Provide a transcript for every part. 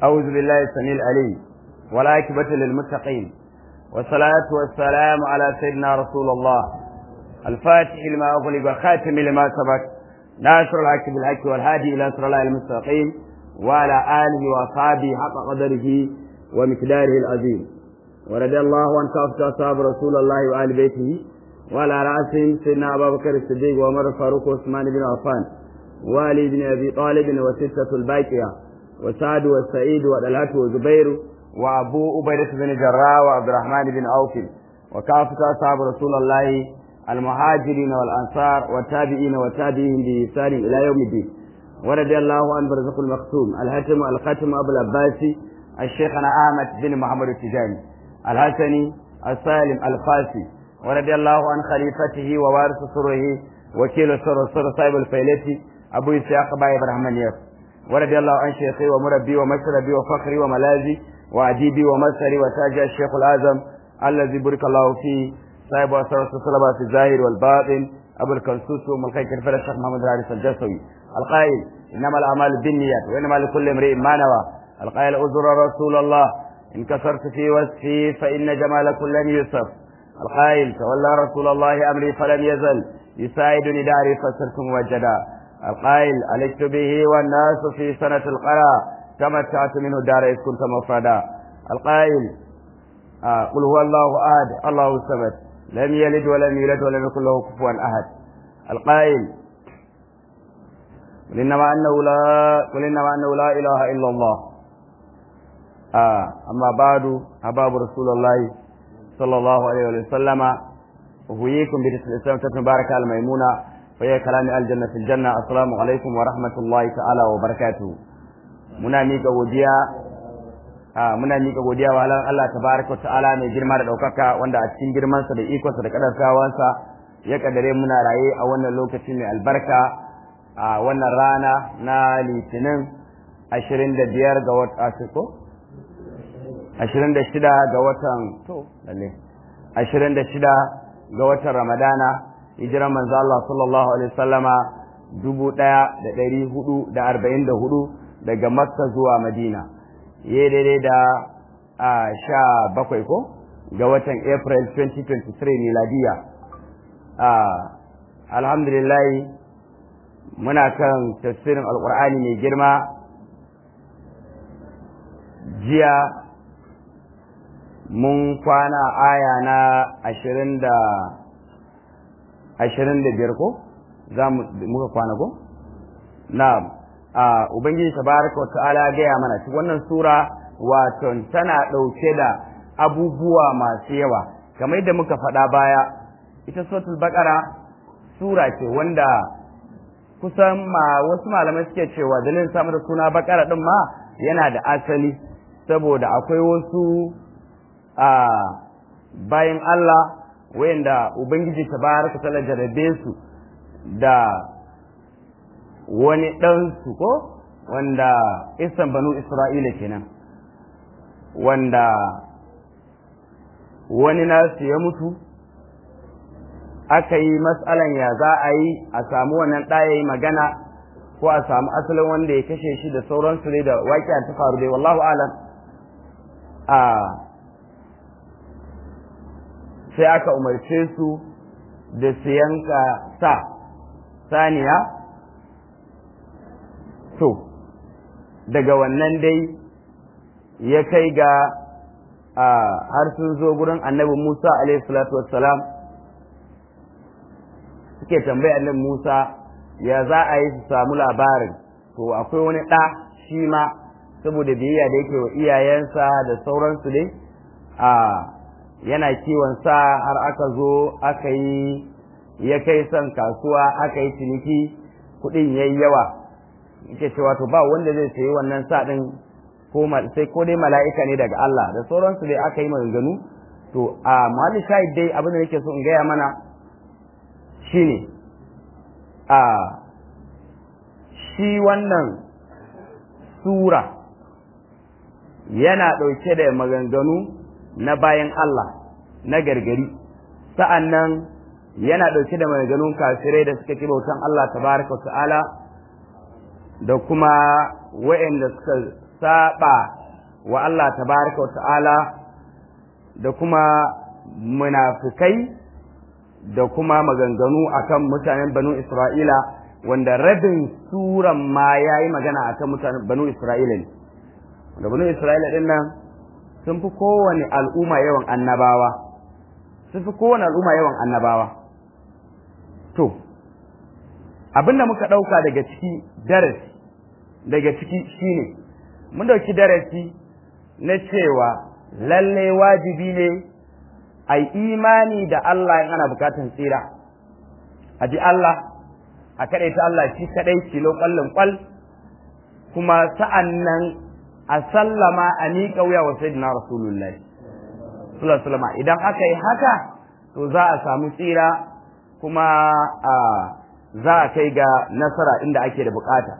أعوذ بالله السميع العليم والعاقبة للمتقين والصلاة والسلام على سيدنا رسول الله الفاتح لما أغلق والخاتم لما سبق ناصر الحق بالحق والهادي إلى صراط الله المستقيم وعلى آله وأصحابه حق قدره ومقداره العظيم ورضي الله عن كافة أصحاب رسول الله وآل بيته وعلى رأسهم سيدنا أبا بكر الصديق وعمر الفاروق وعثمان بن عفان وعلي بن أبي طالب وستة الباقية وسعد والسعيد والألهة وزبير وأبو أبيدة بن جراح وعبد الرحمن بن عوف وكافة أصحاب رسول الله المهاجرين والأنصار والتابعين والتابعين بإحسان إلى يوم الدين ورضي الله عن برزق المختوم الهتم الختم أبو العباسي الشيخنا أحمد بن محمد التجاني الحسني السالم الفاسي ورضي الله عن خليفته ووارث سره وكيل سر سر صاحب الفيلتي أبو إسحاق باي إبراهيم ياس ورضي الله عن شيخي ومربي ومشربي وفخري وملاذي وعجيبي ومسري وتاج الشيخ الأعظم الذي بارك الله فيه صاحب وأسرة الصلبة في الظاهر والباطن أبو الكنسوس وملكي كرفل الشيخ محمد الحارث الجسوي القائل إنما الأعمال بالنيات وإنما لكل امرئ ما نوى القائل أزر رسول الله إن كسرت في وصفي فإن جمال كل يوسف القائل تولى رسول الله أمري فلم يزل يساعدني داري فصرت موجدا القائل ألجت به والناس في سنة القرى تمتعت منه دار إذ كنت مفردا القائل آه قل هو الله أحد الله الصمد لم يلد ولم يولد ولم يكن له كفوا أحد القائل قل إنما أنه لا قل إنما أنه لا إله إلا الله آه أما بعد أباب رسول الله صلى الله عليه وسلم أهويكم باسم الإسلام تبارك الميمونة فهي كلام الجنة في الجنة السلام عليكم ورحمة الله تعالى وبركاته muna mika godiya a muna mika godiya wa Allah tabaraka ta'ala mai girma da daukaka wanda a cikin girmansa da ikonsa da kadarsawansa ya kadare muna raye a wannan lokaci mai albarka a wannan rana na litinin 25 ga wata ko 26 ga watan to lalle 26 ga watan Ramadana hijiran manzo Allah sallallahu alaihi wasallama 1444 daga makka zuwa madina ya daidai da a sha bakwai ko ga watan april 2023 miladiya a alhamdulillah muna kan tafsirin alkur'ani mai girma jiya mun kwana aya na ashirin da ashirin da biyar ko za muka kwana ko na'am Uh, Ubangiji tabaraka wa ta'ala gaya mana cikin wannan sura wato tana ɗauke da abubuwa masu yawa kamar yadda muka faɗa baya ita suratul baqara sura ce wanda kusan ma wasu malamai suke cewa dalilin samu da suna baqara din ma yana da asali saboda akwai wasu uh, bayan Allah wayanda Ubangiji tabaraka ta'ala jarabe su da wani ɗansu ko wanda isan banu isra'ila kenan wanda wani nasu ya mutu aka yi matsalan ya za a yi a samu wannan ɗaya yi magana ko a samu asalin wanda ya kashe shi da sauransu dai da waƙiya ta faru dai wallahu alam a sai aka umarce su da su yanka sa saniya to daga wannan dai ya kai ga har sun zo gurin annabi Musa salatu wassalam suke tambaya annabi Musa ya za a yi su samu labarin to akwai wani ɗa shi ma saboda biyayya da yake wa iyayensa da sauransu dai a yana kiwon sa har aka zo aka yi ya kai son kasuwa aka yi ciniki kuɗin yayi yawa yake cewa to ba wanda zai sayi wannan sa din ko sai ko dai mala'ika ne daga Allah da sauransu dai aka yi maganganu to a mali shahid dai abin da nake so in gaya mana shine a shi wannan sura yana ɗauke da maganganu na bayan Allah na gargari sa'an nan yana ɗauke da maganganun kafirai da suka ki bautan Allah tabaraka ta'ala da kuma waɗanda suka saba wa Allah tabaraka wa ta'ala da kuma munafikai da kuma maganganu akan mutanen banu Isra'ila wanda rabin suran ma ya yi magana akan mutanen banu Isra'ila ne wanda banu Isra'ila din nan sun fi kowane al'umma yawan annabawa sun fi kowane al'umma yawan annabawa to abinda muka ɗauka daga ciki darasi daga ciki shine mun ɗauki darasi na cewa lalle wajibi ne a imani da Allah in ana bukatan tsira a ji Allah a kaɗai ta Allah shi kaɗai kilo ƙwallon ƙwal kuma sa'an nan a sallama a miƙa wuya wa sayyidina rasulullahi sallallahu idan aka yi haka to za a samu tsira kuma a za a kai ga nasara inda ake da bukata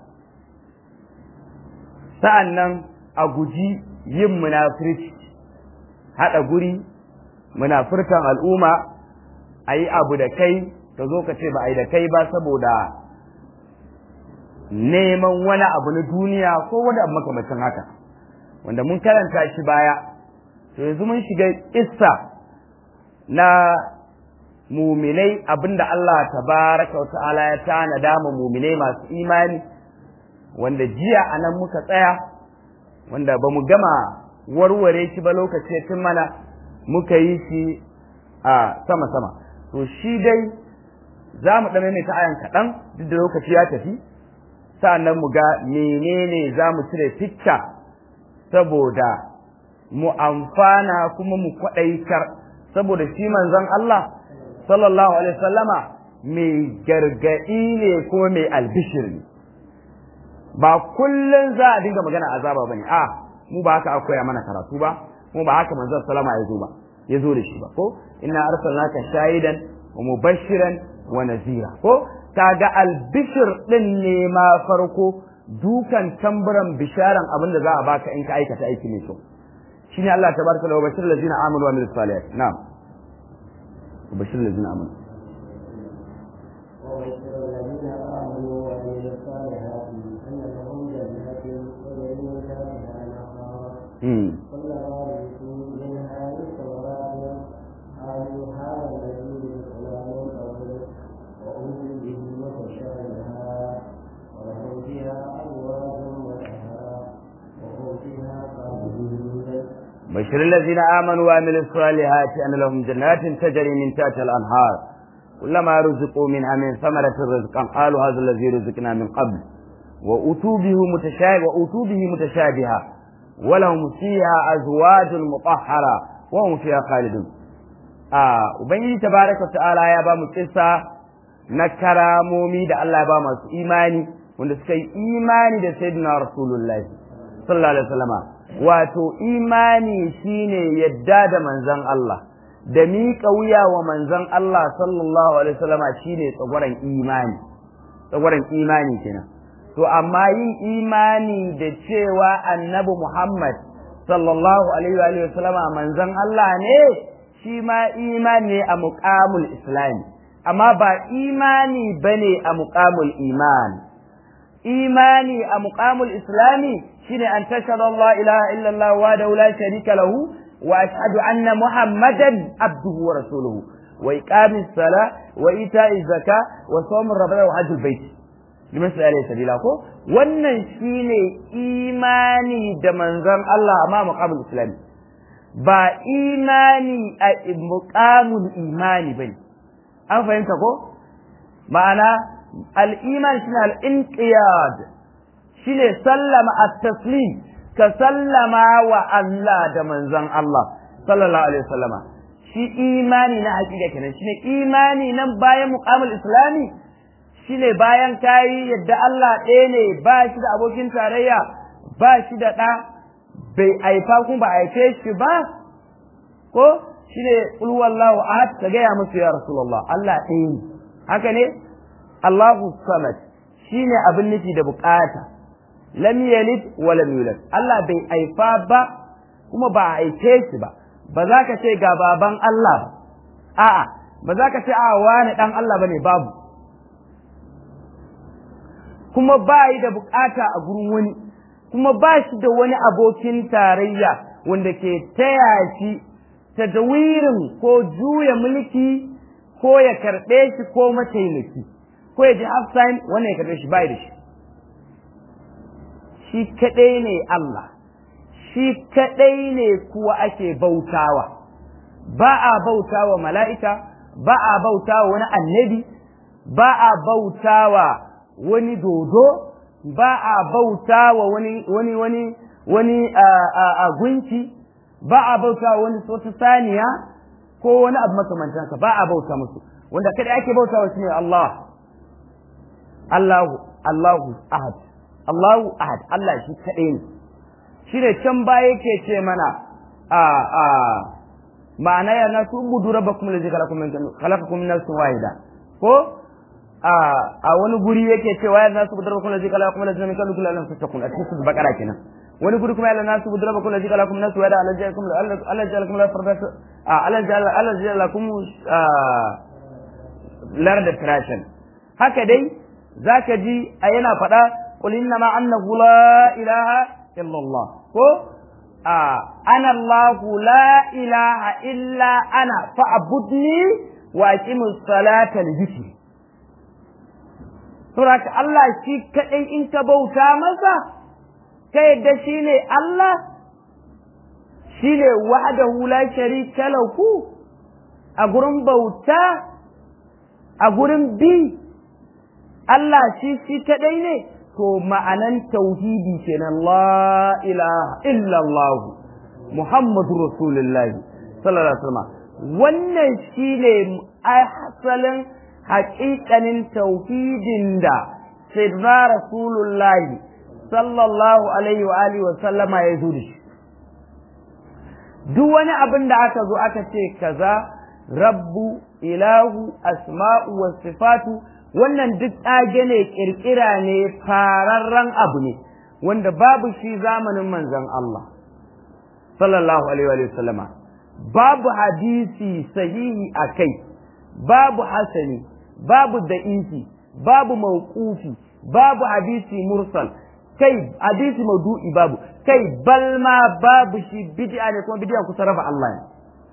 sa'an nan a guji yin munafirci haɗa guri munafurtan al'umma a yi abu da kai ka zo ka ce ba a yi da kai ba saboda neman wani abu na duniya ko wani abu makamacin haka wanda mun karanta shi baya to yanzu mun shiga issa na muminai abinda Allah tabaraka wa ta'ala ya tanada ma muminai masu imani wanda jiya a nan muka tsaya wanda ba mu gama warware shi ba lokaci tun mana muka yi shi a sama-sama to shi dai za mu ɗan ta ayan kaɗan duk da lokaci ya tafi sa'annan mu ga menene za mu cire fikta saboda mu amfana kuma mu kwaɗaitar saboda shi manzon Allah sallallahu alaihi sallama mai gargaɗi ne kuma mai albishir ne ba kullum za a dinga magana azaba ba ne a mu ba haka akwai mana karatu ba mu ba haka manzon sallama ya zo ba ya zo da shi ba ko inna arsalnaka shahidan wa mubashiran wa nazira ko kaga albishir din ne ma farko dukan tamburan bisharan abin da za a baka in ka aikata aiki mai kyau shine Allah tabaraka wa bashir lazina amanu wa amilus salihat na'am bashir lazina amanu وبشر الذين آمنوا وعملوا الصالحات أن لهم جنات تجري من تحتها الأنهار كلما رزقوا منها من ثمرات قالوا هذا الذي رزقنا من قبل وأوتوا به متشابها ولهم فيها أزواج مطهرة وهم فيها خالدون بشر الذين آمنوا وعملوا الصالحات أن لهم جنات تجري من تحتها الأنهار كلما رزقوا منها من ثمرة رزقا قالوا هذا الذي رزقنا من قبل وأتوا به متشابه وأتوا به متشابها ولهم فيها أزواج مطهرة وهم فيها خالدون آه وبنجي تبارك وتعالى يا بام قصة نكرا مومي دا الله با masu imani wanda suka yi imani da sayyidina rasulullahi sallallahu alaihi wasallama wato imani shine yadda da manzon Allah da miƙa wuya wa manzon Allah sallallahu alaihi wasallama shine tsagwaran imani tsagwaran imani kenan to amma yin imani da cewa annabi Muhammad sallallahu alaihi wa sallama manzon Allah ne shi ma imani ne a muqamul islami amma ba imani bane a muqamul iman imani a muqamul islami shine an tashhadu Allah ilaha illa Allah wa la sharika lahu wa ashhadu anna muhammadan abduhu wa rasuluhu wa iqamis sala wa ita'iz zaka wa sawm ramadan wa hajjul bait liman alayhi sabila ko wannan shine imani da manzon Allah amma muqamul islami ba imani a muqamul imani bane an fahimta ko ma'ana al-iman shine al-inqiyad shine sallama at-taslim ka sallama wa Allah da manzon Allah sallallahu alaihi wasallama shi imani na hakika kenan shine imani nan bayan muqamul islami shine bayan kayi yadda Allah ɗaya ne ba shi da abokin tarayya ba shi da ɗa bai aifa kuma ba aife shi ba ko shine qul wallahu ahad ka gaya musu ya rasulullah Allah ɗaya ne haka ne Allahu samad shine abin nufi da bukata lam yalid wa lam yulad Allah bai aifa ba kuma ba a aife shi ba ba za ka ce ga baban Allah ba a'a ba za ka ce a wani dan Allah bane babu kuma ba yi da bukata a gurin wani kuma ba shi da wani abokin tarayya wanda ke taya shi tadawirin ko juya mulki ko ya karɓe shi ko mataimaki ko ya ji half time wannan ya karɓe shi bai da shi shi kaɗai ne Allah shi kaɗai ne kuwa ake bautawa ba a bautawa mala'ika ba a bautawa wani annabi ba a bautawa wani dodo ba a bautawa wani wani wani wani a gunki ba a bautawa wani wata saniya ko wani abu makamantansa ba a bauta musu wanda kada ake bautawa shine Allah Allahu Allahu ahad Allahu ahad Allah shi kaɗai ne shi ne can baya yake ce mana a a ma'ana ya nasu budu rabbakum allazi khalaqakum min nafsin wahida ko a a wani guri yake cewa ya nasu budu rabbakum allazi khalaqakum min nafsin wahida kullu nafsin takun a cikin bakara kenan wani guri kuma ya nasu budu rabbakum allazi khalaqakum min nafsin wahida allazi ja'alakum allazi ja'alakum la fardata a allazi allazi ja'alakum larda trashin haka dai zaka ji a yana faɗa qul inna ma annahu la ilaha illa Allah ko ana Allah la ilaha illa ana fa'budni wa aqimus salata li dhikri Suraka Allah shi kaɗai in ka bauta masa, ka yadda shi ne Allah, shi ne wahdahu la sharika lahu a gurin bauta, a gurin bi, Allah shi shi kaɗai ne, to ma'anan tauhidi kenan la ilaha illallah Muhammadu Rasulullahi sallallahu alaihi wasallam wannan shine asalin haƙiƙanin tauhidin da sayyidina Rasulullahi sallallahu alaihi wa alihi wa sallama ya zo da shi duk wani abin da aka zo aka ce kaza rabbu ilahu asma'u wa sifatu wannan duk ɗage ne ƙirƙira ne fararren abu ne wanda babu shi zamanin manzon Allah sallallahu alaihi wa sallama babu hadisi sahihi a kai babu hasani babu da'isi babu mauqufi babu hadisi mursal kai hadisi maudu'i babu kai balma babu shi bid'a ne kuma bid'a kusa raba Allah ne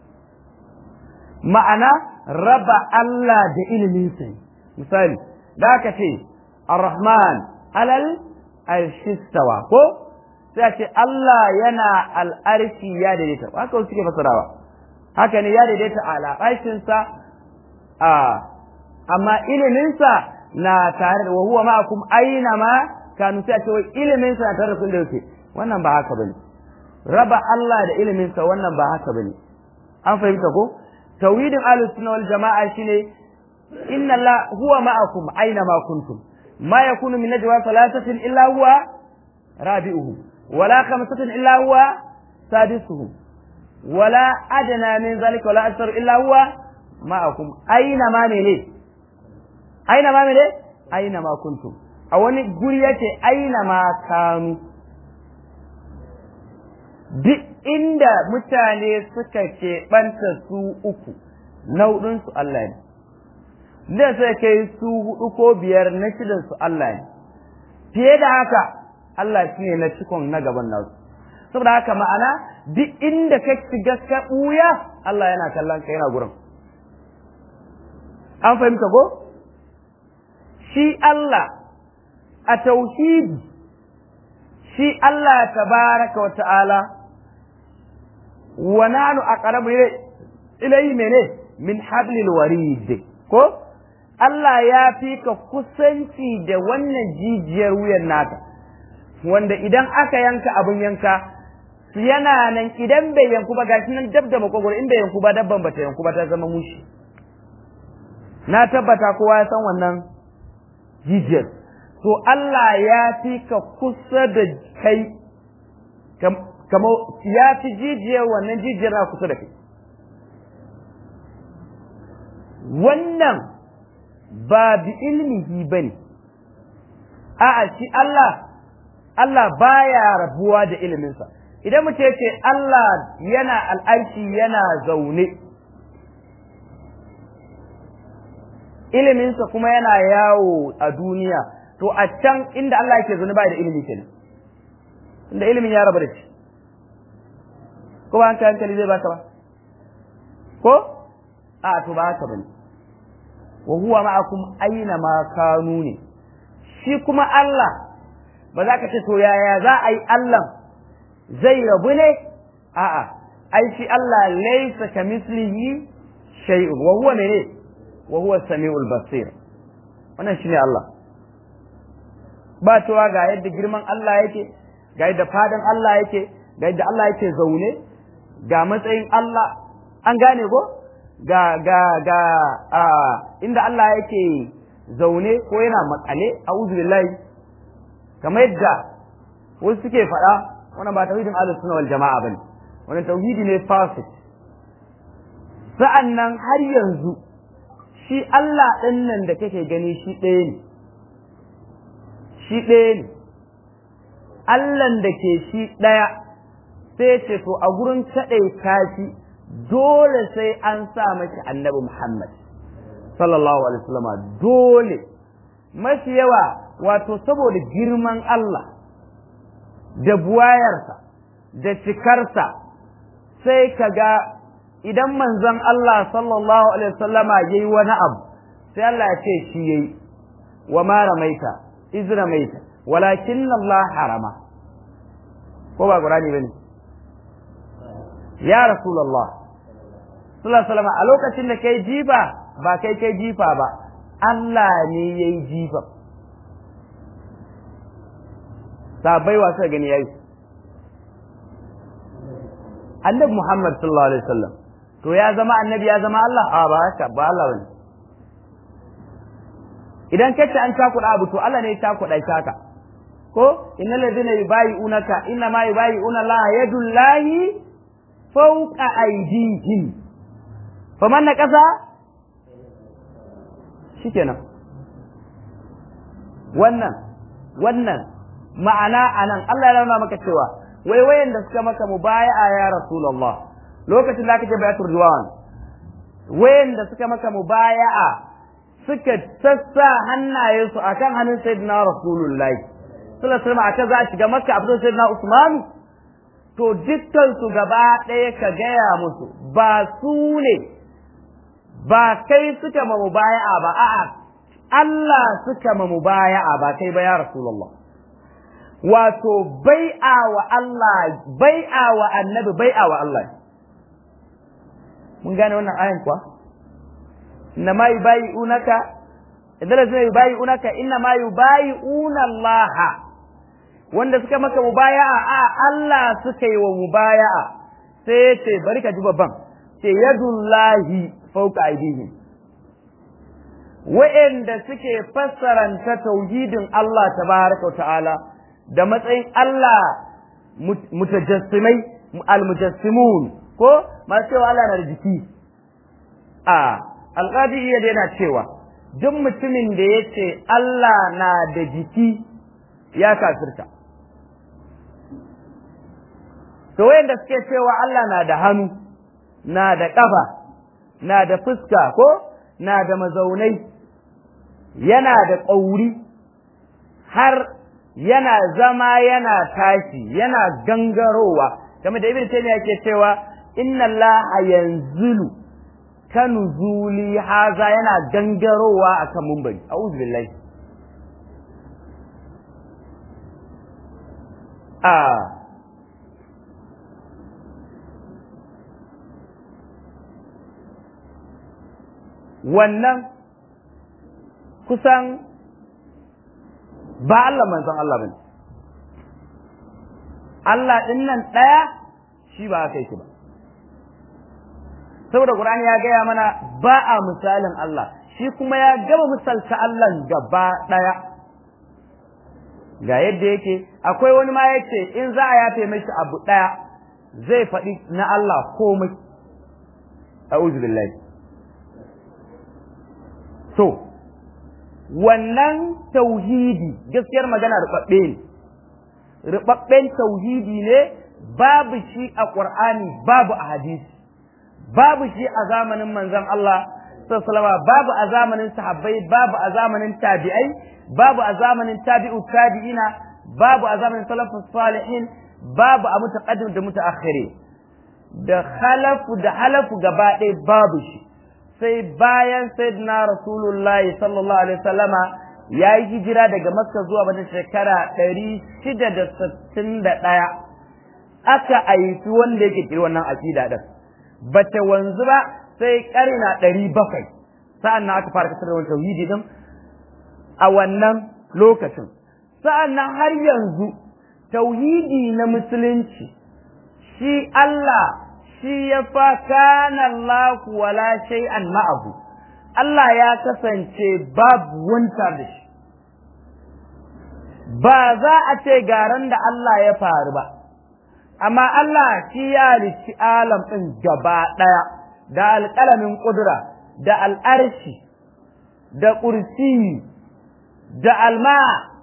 ma'ana raba Allah da ilimin sa misali da aka ce ar-rahman alal arshistawa ko sai a ce Allah yana al'arshi ya daidaita haka wasu suke fasarawa haka ne ya daidaita a al'arshinsa a amma iliminsa na tare da wahuwa ma'akum aina ma kanu sai a ce wai iliminsa na tare da kun da yake wannan ba haka bane raba Allah da iliminsa wannan ba haka bane an fahimta ko tauhidin ahlus sunna wal jama'a shine inna Allah huwa ma'akum aina ma kuntum ma yakunu min najwa thalathatin illa huwa rabi'uhum wala khamsatin illa huwa sadisuhum wala adna min zalika wala akthar illa huwa ma'akum aina ma mene aina ma mene aina ma kuntum a wani guri yace aina ma kanu duk inda mutane suka keɓanta su uku nau'insu Allah ne da sai kai su hudu ko biyar na shidan su Allah ne fiye da haka Allah shi ne na cikon na gaban nasu saboda haka ma'ana duk inda ka shiga ka ɓuya Allah yana kallon ka yana gurin an fahimta ko shi Allah a tauhidi shi Allah tabaraka wa ta'ala wa nanu aqrabu ilayhi mene min hablil warid ko Allah ya fi ka kusanci da wannan jijiyar wuyan naka wanda idan aka yanka abin yanka yana nan idan bai yanku ba gashi nan dab da makogoro in bai yanku ba dabban bata yanku ba ta zama mushi na tabbata kowa ya san wannan jijiyar to Allah ya fi ka kusa da kai kama ya fi jijiyar wannan jijiyar na kusa da kai wannan ba bi ilmihi ba ne a'a shi Allah Allah baya rabuwa da iliminsa idan mu ce Allah yana al'arshi yana zaune iliminsa kuma yana yawo a duniya to a can inda Allah yake zaune ba da ilimi kenan inda ilimin ya rabu da shi ko ba hankali hankali zai baka ba ko a to ba haka bane wa huwa ma'akum aina ma kanu ne shi kuma Allah ba za ka ce to yaya za a yi Allah zai rabu ne a'a ai shi Allah laysa kamislihi shay'un wa huwa mene wa huwa samiul basir wannan shine Allah ba cewa ga yadda girman Allah yake ga yadda fadan Allah yake ga yadda Allah yake zaune ga matsayin Allah an gane ko ga ga ga a inda Allah yake zaune ko yana makale a'udhu billahi kamar yadda wasu suke faɗa wannan ba tauhidin ahlus sunna wal jama'a bane wannan tauhidi ne fasid sa'annan har yanzu shi Allah ɗin nan da kake gani shi ɗaya ne shi ɗaya ne Allahn da ke shi ɗaya sai ce to a gurin kaɗaita shi dole sai an sa mashi annabi Muhammad sallallahu alaihi wasallam dole mafi yawa wato saboda girman Allah da buwayarsa da cikarsa sai ka ga idan manzon Allah sallallahu alaihi wasallama yayi wani abu sai Allah ya ce shi yayi wa ma ramaita iz ramaita walakin Allah harama ko ba Qur'ani bane ya rasulullah sallallahu alaihi wasallam a lokacin da kai jifa ba kai kai jifa ba Allah ne yayi jifa sabai wa suka gani yayi annabi Muhammad sallallahu alaihi wasallam to ya zama annabi ya zama Allah a ba haka ba Allah bane idan kace an takuda abu to Allah ne ya takuda shaka ko innal ladina yubayi'unaka inna ma yubayi'una Allah yadullahi fawqa aydihim faman nakasa shikenan wannan wannan ma'ana anan Allah ya nuna maka cewa wai wayanda suka maka mubaya'a ya rasulullah lokacin da kake bayatul ridwan wayanda suka maka mubaya'a suka sassa hannayensu akan hannun sayyidina rasulullahi sallallahu alaihi wasallam aka za a shiga makka abin sayyidina usman to dukkan su gaba ɗaya ka gaya musu ba su ne ba kai suka ma mubaya'a ba a'a Allah suka ma mubaya'a ba kai ba ya rasulullah wato bai'a wa Allah bai'a wa annabi bai'a wa Allah mun gane wannan ayan kuwa inna ma yubayi'unaka idan da zai yubayi'unaka inna ma yubayi'una Allah wanda suka maka mubaya'a a Allah suka yi wa mubaya'a sai ya ce bari ka ji babban ce yadullahi fawqa aydihim wa'anda suke fassaranta tauhidin Allah tabaraka wa ta'ala da matsayin Allah mutajassimai almujassimun ko masu cewa Allah na da jiki a alƙadi iya yana cewa duk mutumin da ya ce Allah na da jiki ya kafirta to wayanda suke cewa Allah na da hannu na da ƙafa na da fuska ko na da mazaunai yana da ƙauri har yana zama yana tashi yana gangarowa game da ibn taymiya yake cewa inna allaha yanzulu kanuzuli haza yana gangarowa akan mumbari a'udhu billahi a wannan kusan ba Allah manzon Allah bane Allah din nan ɗaya shi ba kai shi ba saboda Qur'ani ya gaya mana ba a misalin Allah shi kuma ya gama misalta Allah gaba ɗaya ga yadda yake akwai wani ma yace in za a yafe mashi abu ɗaya zai faɗi na Allah komai a'udhu billahi so wannan tauhidi gaskiyar magana rubabbe ne rubabben tauhidi ne babu shi a qur'ani babu a hadisi babu shi a zamanin manzon Allah sallallahu babu a zamanin sahabbai babu a zamanin tabi'ai babu a zamanin tabi'u tabi'ina babu a zamanin salafus salihin babu a mutaqaddim da mutaakhiri da khalafu da halafu gaba ɗaya babu shi sai bayan sayyidina rasulullahi sallallahu alaihi wasallama ya yi hijira daga makka zuwa wata shekara ɗari shida da sittin da ɗaya aka haifi wanda yake kiri wannan aƙida ɗin bata wanzu ba sai ƙarina ɗari bakwai sa'an nan aka fara kasar da wani tauhidi ɗin a wannan lokacin sa'an nan har yanzu tauhidi na musulunci shi Allah shi ya fa kana Allah wala shay'an ma'ahu Allah ya kasance babu wanta da shi ba za a ce garan da Allah ya faru ba amma Allah shi ya halicci alam ɗin gaba ɗaya da alƙalamin ƙudura da al'arshi da ƙursi da alma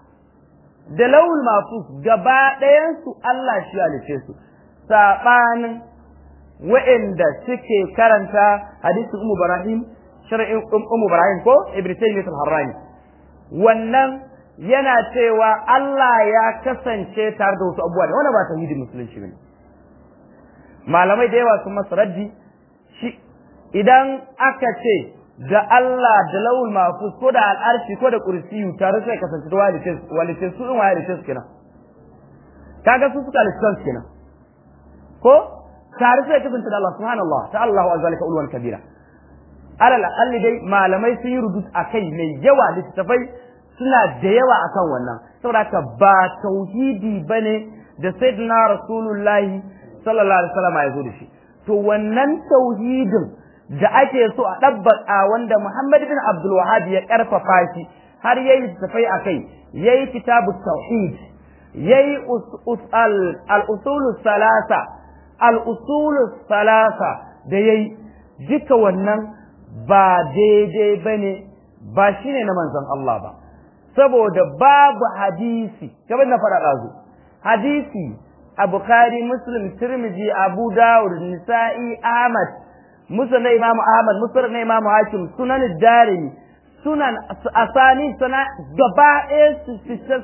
da laul mafus gaba ɗayansu Allah shi halice su saɓanin wa'inda suke karanta hadisi umu barahim shar'in umu barahim ko ibn taymiyyah al-harrani wannan yana cewa Allah ya kasance tare da wasu abubuwa da wannan ba tauhidin musulunci bane malamai da yawa sun masa raddi shi idan aka ce da Allah da lawul mafus ko da al'arshi ko da kursiyu tare sai kasance da walitin walitin su in walitin kenan kaga su suka lissan kenan ko tare sai kasance da Allah subhanallah ta Allahu azalika ulwan kabira alal aqalli dai malamai sun yi rudud akai mai yawa littafai suna da yawa akan wannan saboda haka ba tauhidi bane da sayyidina rasulullahi sallallahu alaihi wasallam ya zo da shi to wannan tauhidin da ake so a ɗabbaka wanda Muhammad bin Abdul Wahhab ya karfafa shi har yayi tafai akai yayi kitabu tauhid yayi al usul salasa al usul salasa da yayi duka wannan ba daidai bane ba shine na manzon Allah ba saboda babu hadisi kamar na faɗa ɗazu hadisi a Bukhari Muslim Tirmidhi Abu Dawud Nisa'i Ahmad Musa na Imam Ahmad Musa na Imam Hakim Sunan Darimi Sunan Asani sana gaba ɗaya su fitar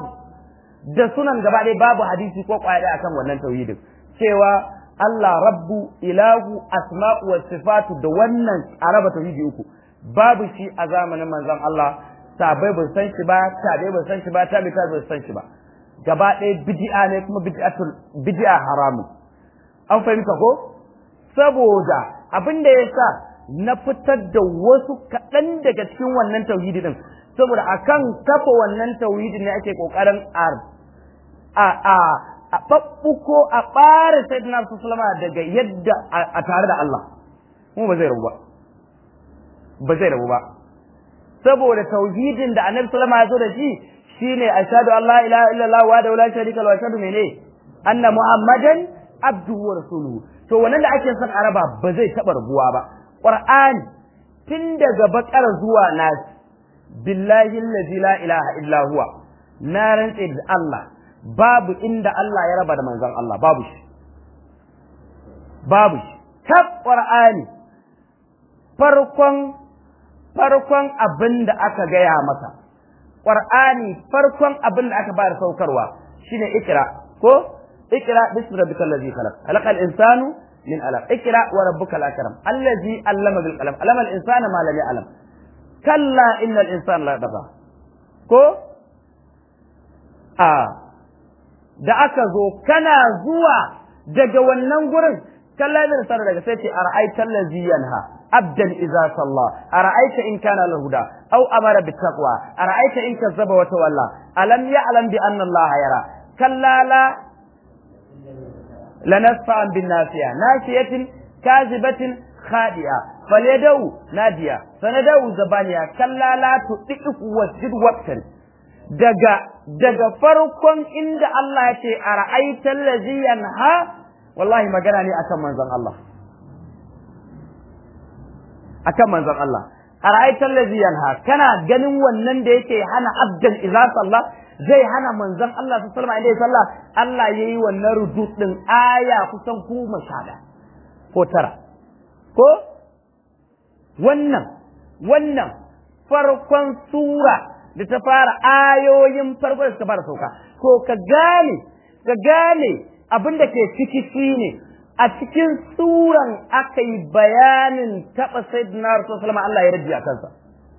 da sunan gaba ɗaya babu hadisi ko kwaya ɗaya akan wannan tauhidin cewa Allah rabbu ilahu asma'u wa sifatu da wannan araba tauhidi uku babu shi a zamanin manzon Allah sabai ba san shi ba tabe ba san shi ba tabe ta ba san shi ba gaba ɗaya bid'a ne kuma bid'atul bid'a haramun an fahimta ko saboda abin da yasa na fitar da wasu kaɗan daga cikin wannan tauhidi din saboda akan kafa wannan tauhidi ne ake kokarin a a a a babbuko a ɓare sayyidina sallama daga yadda a tare da Allah kuma ba zai rabu ba ba zai rabu ba saboda tauhidin da annabi sallama ya zo da shi shine ashhadu an la ilaha illallah wa la sharika lahu wa ashhadu mene anna muhammadan abduhu wa rasuluhu to wannan da ake son araba ba zai taba rabuwa ba qur'ani tun daga bakar zuwa nas billahi allazi la ilaha illa huwa na rantse da Allah babu inda Allah ya raba da manzon Allah babu shi babu shi tab qur'ani farkon farkon abin da aka gaya masa Qur'ani farkon abin da aka bayar saukarwa shine ikra ko ikra bismi rabbikal ladzi khalaq khalaqal insanu min alaq ikra wa rabbukal akram allazi allama bil qalam allama al insana ma lam ya'lam kalla innal insana la yatgha ko a da aka zo kana zuwa daga wannan gurin kalla da sanar daga sai ce ara'aita allazi yanha عبدا إذا صلى أرأيت إن كان له هدى أو أمر بالتقوى أرأيت إن كذب وتولى ألم يعلم بأن الله يرى كلا لا لنسفعا بالناسية ناسية كاذبة خادئة فليدو نادية فندو زبانية كلا لا تطئف واسجد وقتا daga daga farkon inda Allah ya ce a ra'aitar lazi yanha wallahi magana ne akan manzon Allah akan manzon Allah ara'aital ladzi yanha kana ganin wannan da yake hana abdan idza salla zai hana manzon Allah sallallahu alaihi wasallam Allah yayi wannan rudud din aya kusan kuma shada ko tara ko wannan wannan farkon sura da ta fara ayoyin farko da suka fara sauka ko ka gane ka gane abin da ke ciki shine a cikin suran aka yi bayanin taɓa sayyidina rasulullah Allah ya rajiya kansa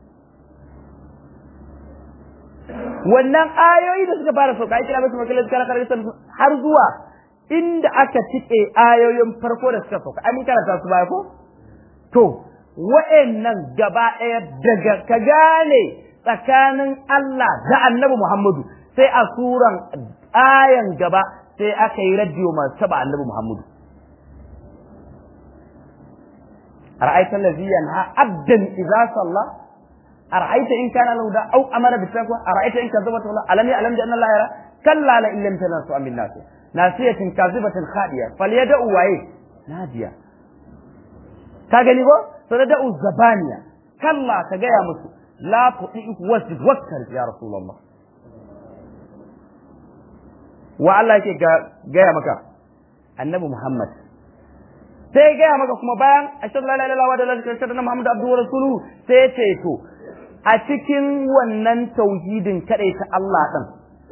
wannan ayoyi da suka fara sauka kira musu makalar kana karanta har zuwa inda aka cike ayoyin farko da suka sauka an karanta su baya ko to wa'annan gaba ɗaya daga ka gane tsakanin Allah da Annabi Muhammadu sai a suran ayan gaba sai aka yi radiyo masu taba Annabi Muhammadu أرأيت الذي ينهى عبدا إذا صلى أرأيت إن كان له داء أو أمر بالتقوى أرأيت إن كذبت الله ألم يعلم بأن الله يرى كلا لئن لم تنسوا من الناس ناسية كاذبة خادية فليدعوا وإيه نادية كاغني بو فليدعوا الزبانية كلا كجاية مسو لا تطيعك واسجد وكر يا رسول الله والله يكي جاية مكا النبي محمد sai ya gaya maka kuma bayan ashhadu la ilaha illallah wa la ilaha illallah muhammadu abduhu wa rasuluhu sai ya ce to a cikin wannan tauhidin kadai ta Allah din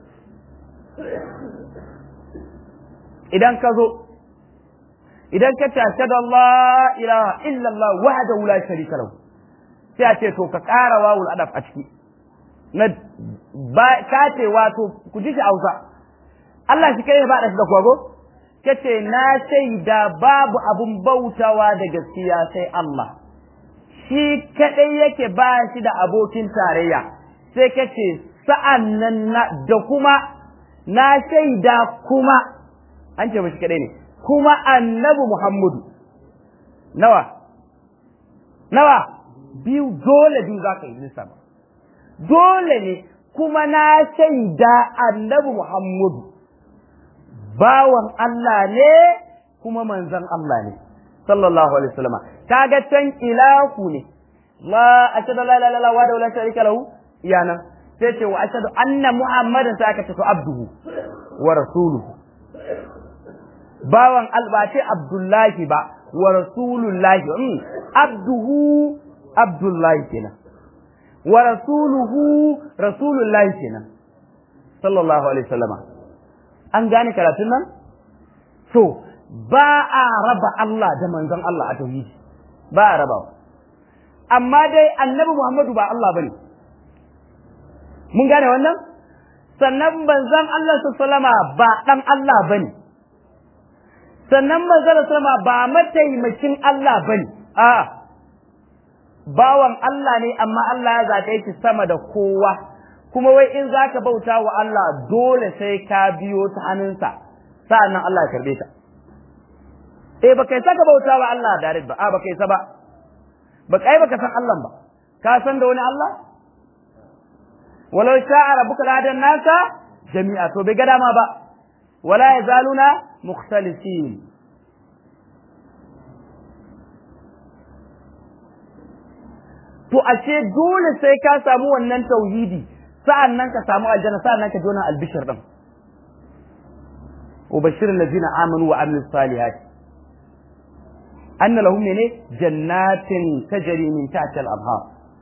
idan ka zo idan ka ce ashhadu Allah ilaha illallah wahdahu la sharika lahu sai a ce to ka ƙara wawul adaf a ciki na ba ka ce wato ku ji shi Hausa Allah shi kai ba da shi da kwago kace na shaida babu abun bautawa da gaskiya sai Allah shi kadai yake ba shi da abokin tarayya sai kace sa'an nan da kuma na shaida kuma an ce mashi kadai ne kuma annabi Muhammadu nawa nawa biyu dole biyu za ka yi lissafa dole ne kuma na shaida annabi Muhammadu bawan Allah ne kuma manzon Allah ne sallallahu alaihi wasallam kaga can ilahu ne la ashhadu la ilaha illallah wa la sharika lahu yana sai ce wa ashhadu anna muhammadan sai aka ce to abduhu wa rasuluhu bawan alba ce abdullahi ba wa rasulullahi mm. abduhu abdullahi kenan wa rasuluhu rasulullahi kenan sallallahu alaihi wasallama an gane karatun nan to ba a raba Allah da manzon Allah a tauhidi ba a raba amma dai annabi Muhammadu ba Allah bane mun gane wannan sannan manzon Allah sallama ba dan Allah bane sannan manzon sallama ba mataimakin Allah bane a bawan Allah ne amma Allah ya zaɓe shi sama da kowa kuma wai in zaka bauta wa Allah dole sai ka biyo ta hannunsa sa'annan Allah ya karbe ta eh baka yi saka bauta wa Allah direct ba a baka yi sa ba baka yi baka san Allah ba ka san da wani Allah walau sha'a rabbuka ladan nasa jami'a to bai ga dama ba wala yazaluna mukhtalifin to ashe dole sai ka samu wannan tauhidi sa'an nan ka samu aljanna sa'an nan ka jona albishir din ubashir allazina amanu wa amilus salihat anna lahum ne jannatin tajri min tahtiha al-anhar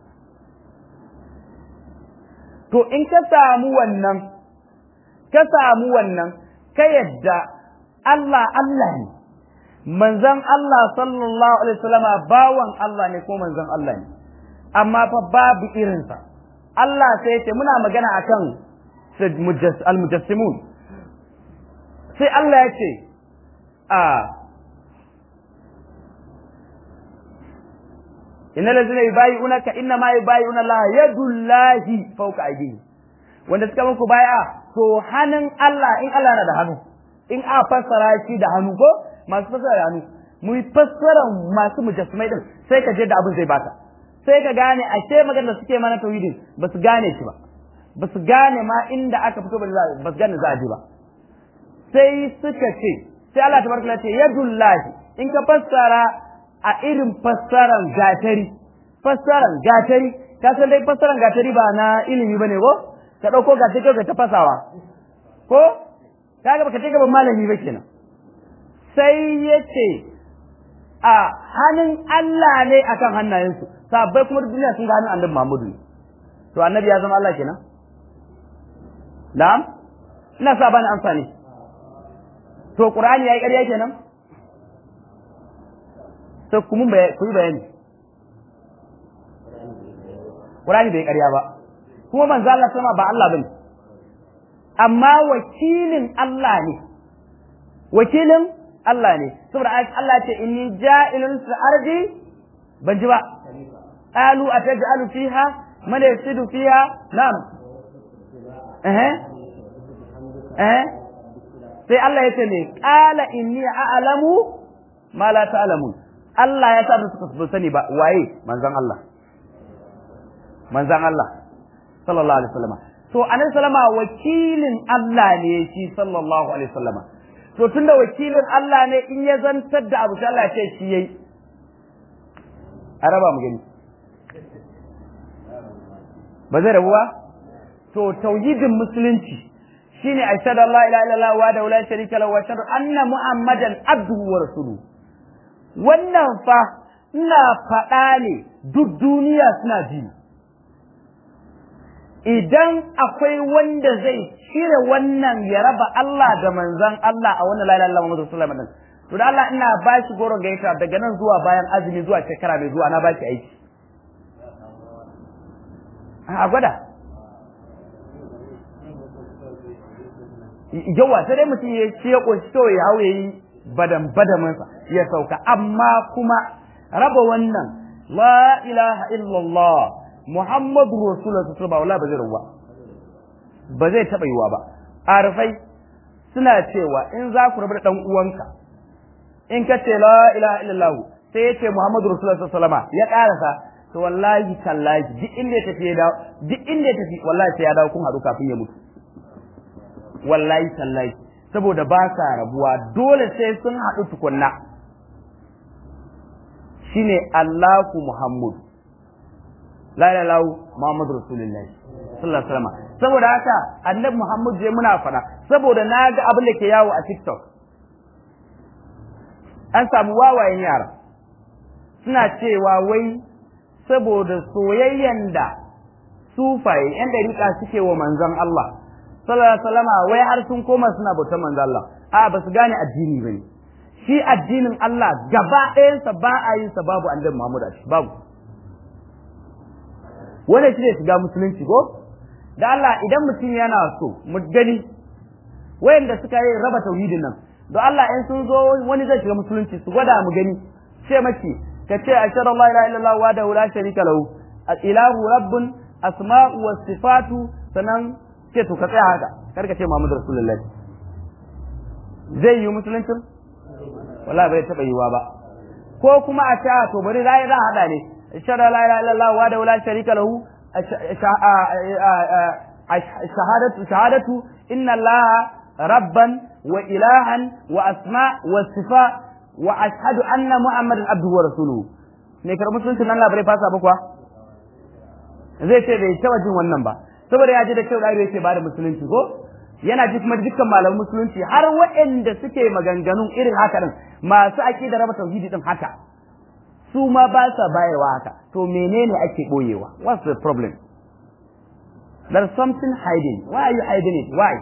to in ka samu wannan ka samu wannan ka yadda Allah Allah ne manzon Allah sallallahu alaihi wasallama bawan Allah ne ko manzon Allah ne amma fa babu irinsa Allah sai ce muna magana akan al-mujassimun sai Allah ya ce a inna lazina yubayi'unaka inna ma yubayi'una Allah yadullahi fawqa aydihim wanda suka muku baya to hannun Allah in Allah na da hannu in a fassara shi da hannu ko masu fassara da hannu mu fassara masu mujassimai din sai ka je da abin zai baka sai ka gane ashe magana da suke mana tauhidin ba su gane shi ba ba su gane ma inda aka fito ba ba su gane za a ji ba sai suka ce sai Allah tabaraka ce yadullahi in ka fassara a irin fassaran gatari fassaran gatari ka san dai fassaran gatari ba na ilimi bane ko ka dauko gatari ka ta fasawa ko kaga baka ce gaban malami ba kenan sai yace a hannun Allah ne akan hannayensu sabbai kuma duniya sun ga hannun annabi Muhammadu to annabi ya zama Allah kenan na'am ina sa bani amsa ne to qur'ani yayi ƙarya kenan to kuma ku yi bayani qur'ani bai ƙarya ba kuma manzo Allah sama ba Allah bane amma wakilin Allah ne wakilin Allah ne saboda Allah ce inni ja'ilun fil ardi ban ji ba qalu ataj'alu fiha man yasidu fiha na'am eh eh sai Allah ya ce ne qala inni a'lamu ma la ta'lamun Allah ya sa su suka sani ba waye manzon Allah manzon Allah sallallahu alaihi wasallam to annabi sallama wakilin Allah ne shi sallallahu alaihi wasallam to tunda wakilin Allah ne in ya zantar da abu sai Allah ya ce shi yayi a raba mu gani ba zai rabu ba to tauhidin musulunci shine ashhadu an la ilaha illallah wa la sharika lahu wa ashhadu anna muhammadan abduhu wa rasuluhu wannan fa ina faɗa ne duk duniya suna ji idan akwai wanda zai cire wannan ya raba Allah da manzan Allah a wannan la ilaha illallah Muhammadu sallallahu alaihi wasallam to da Allah ina ba shi goron gaita daga nan zuwa bayan azumi zuwa shekara mai zuwa na ba shi aiki a gwada yawa sai dai mutum ya ce ya ƙunshi kawai ya hau ya yi badan badamansa ya sauka amma kuma raba wannan la ilaha illallah muhammadu rasulullah sallallahu alaihi wasallam ba zai ruwa ba zai taɓa yiwa ba arfai suna cewa in za ku rabu da ɗan uwanka in ka ce la ilaha illallah sai ya ce muhammadu rasulullah sallallahu alaihi wasallam ya ƙarasa to wallahi tallahi duk inda ya tafi ya dawo duk inda ya tafi wallahi sai ya dawo kun haɗu kafin ya mutu wallahi tallahi saboda ba sa rabuwa dole sai sun haɗu tukunna shine Allahu Muhammad la ilaha illallah Muhammadu Rasulullahi sallallahu alaihi wasallam saboda haka annabi Muhammad je muna fada saboda na ga abin da ke yawo a TikTok an samu wawayen yara suna cewa wai saboda soyayyen da sufaye yan dariƙa suke wa manzon Allah sallallahu alaihi wasallam wai har sun koma suna bautar manzo Allah a ba su gane addini bane shi addinin Allah gaba ɗayansa ba a yin sa babu annabi Muhammad a shi babu wannan shi ne shiga musulunci ko da Allah idan mutum yana so mu gani wayanda suka yi raba tauhidin nan don Allah in sun zo wani zai shiga musulunci su gwada mu gani ce maki ka ce ashhadu an la ilaha illallah wa la sharika lahu ilahu rabbun asma'u was sifatu sanan ce to ka tsaya haka kar ka ce Muhammadu Rasulullahi zai yi musuluncin wallahi bai taba yiwa ba ko kuma a ce to bari rai za hada ne ashhadu la ilaha illallah wa la sharika lahu shahadatu shahadatu inna allaha rabban wa ilahan wa asma wa sifa wa ashhadu anna muhammadan abduhu wa rasuluhu ne kar musuluncin Allah bai fasa ba kuwa zai ce bai taba jin wannan ba saboda ya ji da kyau ɗaya yake bada musulunci ko yana ji kuma dukkan malaman musulunci har waɗanda suke maganganun irin haka din masu da raba tauhidi din haka su ma ba sa bayarwa haka to menene ake boyewa what's the problem there's something hiding why are you hiding it why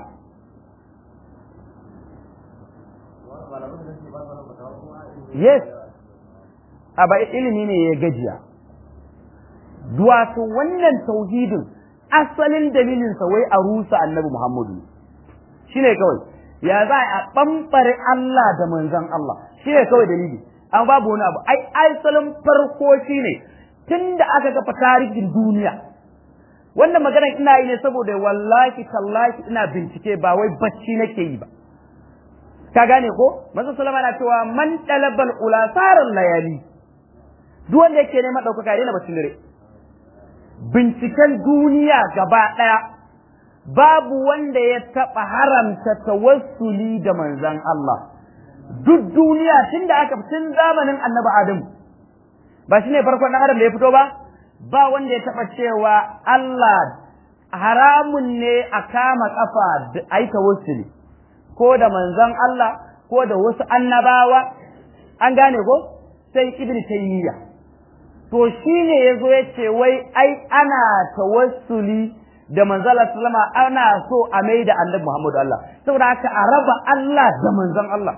yes a ba ilimi ne ya gajiya wato wannan tauhidin asalin dalilinsa wai a rusa annabi Muhammadu shi ne kawai ya za a ɓamɓare Allah da manzan Allah shi ne kawai dalili an babu wani abu ai asalin farko shi ne tun da aka kafa tarihin duniya wannan magana ina yi ne saboda wallahi tallahi ina bincike ba wai bacci nake yi ba ka gane ko manzo sallama na cewa man talabal ula sarar layali duk wanda yake neman ɗaukaka ya daina baccin dare binciken duniya gaba ɗaya babu wanda ya taɓa haramta tawassuli da manzan Allah duk duniya tun da aka tun zamanin annabi Adam ba shi ne farkon ɗan Adam da ya fito ba ba wanda ya taɓa cewa Allah haramun ne a kama ƙafa a yi tawassuli ko da manzan Allah ko da wasu annabawa an gane ko sai ibn taymiyyah to shi ne ya zo ya ce wai ai ana tawassuli da manzala sallama ana so a mai da annabi Muhammadu Allah saboda haka a raba Allah da manzon Allah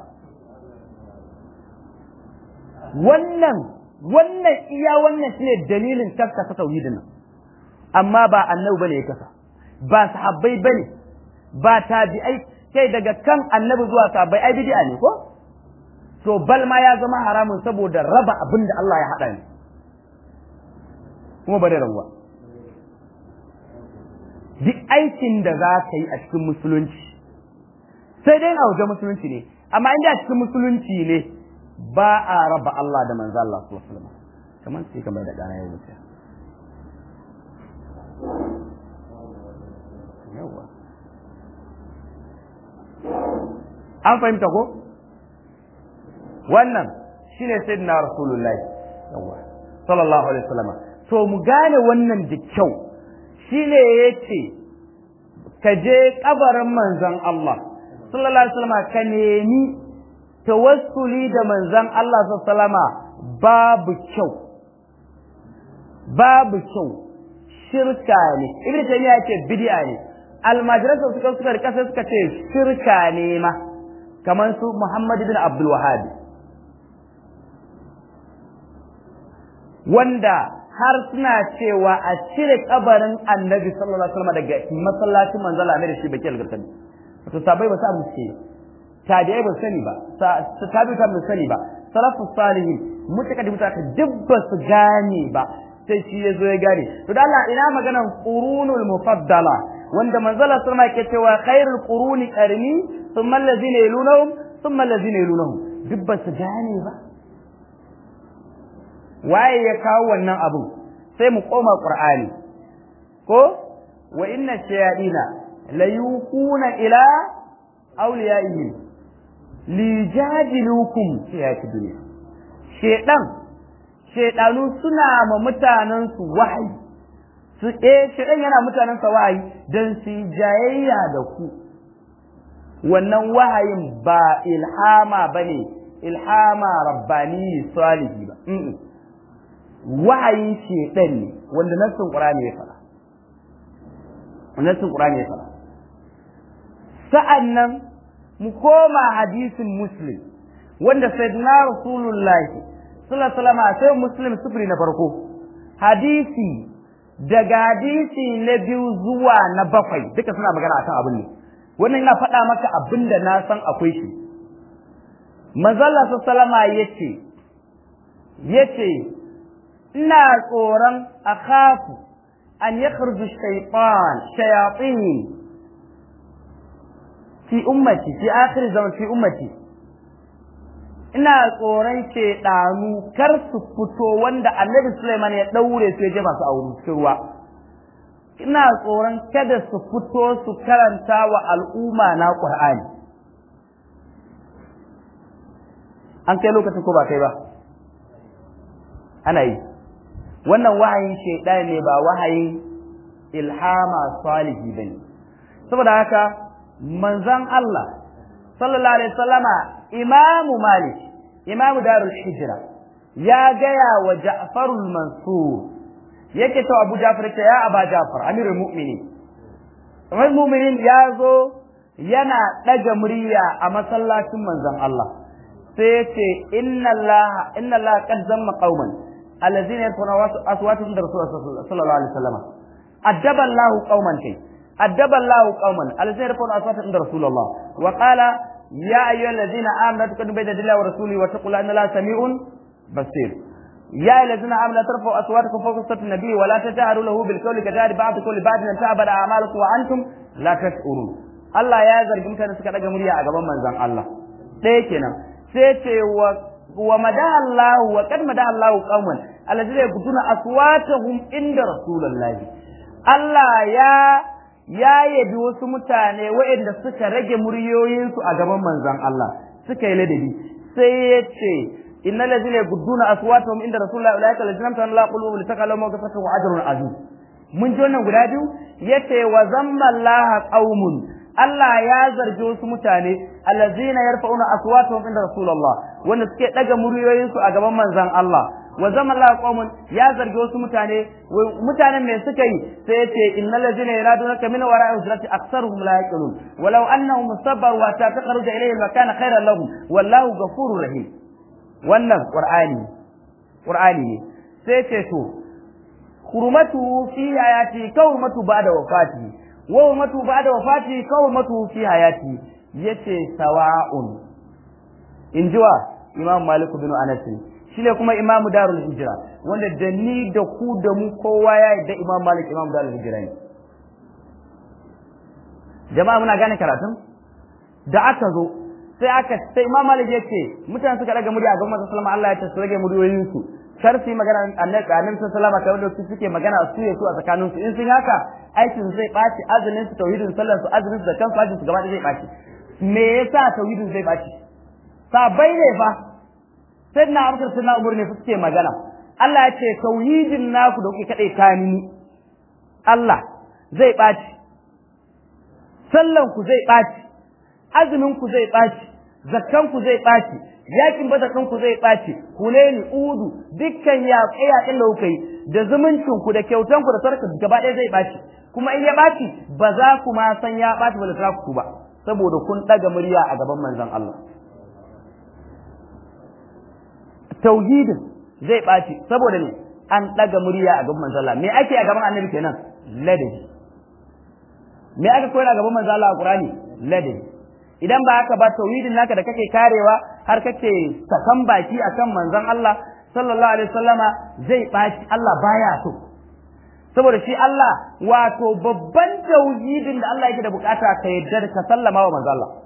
wannan wannan iya wannan shine dalilin tafka ta tauhidin nan amma ba annabi bane ya kasa ba sahabbai bane ba tabi'ai kai daga kan annabi zuwa sahabbai ai bid'a ne ko to bal ma ya zama haramun saboda raba abin da Allah ya hada ne kuma ba da rabuwa duk aikin da za ka yi a cikin musulunci sai dai a waje musulunci ne amma inda a cikin musulunci ne ba a raba Allah da manzo Allah sallallahu alaihi wasallam kamar sai kamar da dana ya wuce yawa an fahimta ko wannan shine sayyidina rasulullahi yawa sallallahu alaihi wasallam to mu gane wannan da kyau shine yace ka je kabarin manzon Allah sallallahu alaihi wasallam ka nemi tawassuli da manzon Allah sallama babu kyau babu kyau shirka ne ibnu taymiya yake bid'a ne almajiran suka suka rika sai suka ce shirka ne ma kamar su Muhammad bin Abdul Wahhab wanda har suna cewa a cire kabarin annabi sallallahu alaihi wasallam daga masallacin manzala ne da shi baki algarkani to sabai ba sa mu ce tabi'ai ba sani ba tabi'ai ba sani ba salafu salihin mutaka da mutaka dubba su gane ba sai shi ya zo ya gane to da Allah ina maganan qurunul mufaddala wanda manzala sallama yake cewa khairul quruni qarni thumma allazina yalunhum thumma allazina yalunhum dubba su gane ba waye ya kawo wannan abun sai mu koma qur'ani ko wa inna shayadina la yuquna ila awliyaihim lijadilukum fi hayati dunya shedan shedanu suna ma mutanen su wahayi su eh shedan yana mutanen sa wahayi dan su jayayya da ku wannan wahayin ba ilhama bane ilhama rabbani salihi ba wahayin shedan ne wanda nassin qur'ani ya fara nassin qur'ani ya fara sa'annan mu koma hadisin muslim wanda sayyidina rasulullahi sallallahu alaihi wasallam sai muslim sufuri na farko hadisi daga hadisi na biyu zuwa na bakwai duka suna magana akan abin ne wannan ina faɗa maka abin da na san akwai shi manzalla sallama yace yace ina tsoron akhafu an yakhruju shaytan shayatin fi ummati fi akhir zaman fi ummati ina tsoron ɗanu kar su fito wanda annabi Sulaiman ya daure su ya jefa su a wurin ruwa ina tsoron kada su fito su karanta wa al'umma na Qur'ani an kai lokacin ko ba kai ba ana yi wannan wahayin shaidan ne ba wahayin ilhama salihi bane saboda haka manzan Allah sallallahu alaihi wasallama imamu malik imamu darul hijra ya gaya wa ja'farul mansur yake to abu ja'far ta ya aba ja'far amirul mu'minin amirul mu'minin ya zo yana daga murya a masallacin manzan Allah sai ya ce inna Allah inna Allah qad zamma qauman allazina yarfuna aswatuhum da rasulullah sallallahu alaihi wasallam addaba Allah qauman kai أدب الله قوما الذين يرفعون أصواتهم عند رسول الله وقال يا أيها الذين آمنوا لا تقدموا بين الله ورسوله واتقوا الله إن الله سميع بصير يا الذين آمنوا لا ترفعوا أصواتكم فوق صوت النبي ولا تجهروا له بالقول كجهر بعضكم لبعض أن تعبد أعمالكم وأنتم لا تشعرون Allah ya zargi mutane suka daga murya a gaban manzon Allah ɗaya kenan sai ce wa wa madallahu wa kad madallahu qauman allazina yaqutuna aswatahum inda rasulullahi Allah ya ya yabi wasu mutane waɗanda suka rage muryoyinsu a gaban manzon Allah suka yi ladabi sai ya ce innal ladzina yaqudduna aswatahum inda rasulullahi ulaika allazina amtana la qulubu litaqalu mawqifatan wa ajrun azim mun ji wannan guda biyu yace wa zamma Allah qaumun Allah ya zargi wasu mutane allazina yarfa'una aswatahum inda rasulullah wanda suke daga muryoyinsu a gaban manzon Allah wa zama Allah qaumun ya zargi wasu mutane mutanen me suka yi sai yace innal ladina yanadunaka min wara'i hujrati aktsaruhum la yaqilun walau annahum sabaru wa taqaruja ilayhi ma kana khairan lahum wallahu ghafurur rahim wannan qur'ani qur'ani ne sai ce to hurmatu fi hayati ka hurmatu ba'da wafati wa hurmatu ba'da wafati ka hurmatu fi hayati yace sawa'un injiwa imam malik bin anas shine kuma imam darul hijra wanda da ni da ku da mu kowa ya yadda imam malik imam darul hijra ne jama'a muna gane karatun da aka zo sai aka sai imam malik yace mutane suka daga murya a gaban manzon sallallahu Allah ya ce su rage muryoyin su kar su yi magana annabi annabi sallallahu alaihi wasallam da su suke magana su ya su a tsakanin su in sun haka aikin zai baci azumin su tauhidin sallar su azumin su da kansu ajin su gaba da zai baci me yasa tauhidin zai baci sabai ne fa sai na abubakar sai na umar ne suke magana Allah ya ce tauhidin naku da kuke kadai ta ni Allah zai baci sallan ku zai baci azumin ku zai baci zakkan ku zai baci yakin bazakan ku zai ɓaci huleni udu dukkan yaƙe yaƙen da kuka yi da zumuncin ku da kyautan ku da sarka gaba ɗaya zai ɓaci kuma in ya ɓaci ba za ku ma san ya ɓaci ba da ku ba saboda kun ɗaga murya a gaban manzon Allah tauhidin zai ɓaci saboda ne an ɗaga murya a gaban manzon Allah me ake a gaban annabi kenan ladabi me aka koyar a gaban manzon Allah a Qur'ani ladabi idan ba haka ba tauhidin naka da kake karewa har kake sakan baki akan manzon Allah sallallahu alaihi wasallama zai baci Allah baya so saboda shi Allah wato babban tauhidin da Allah yake da bukata ka yarda ka sallama wa manzon Allah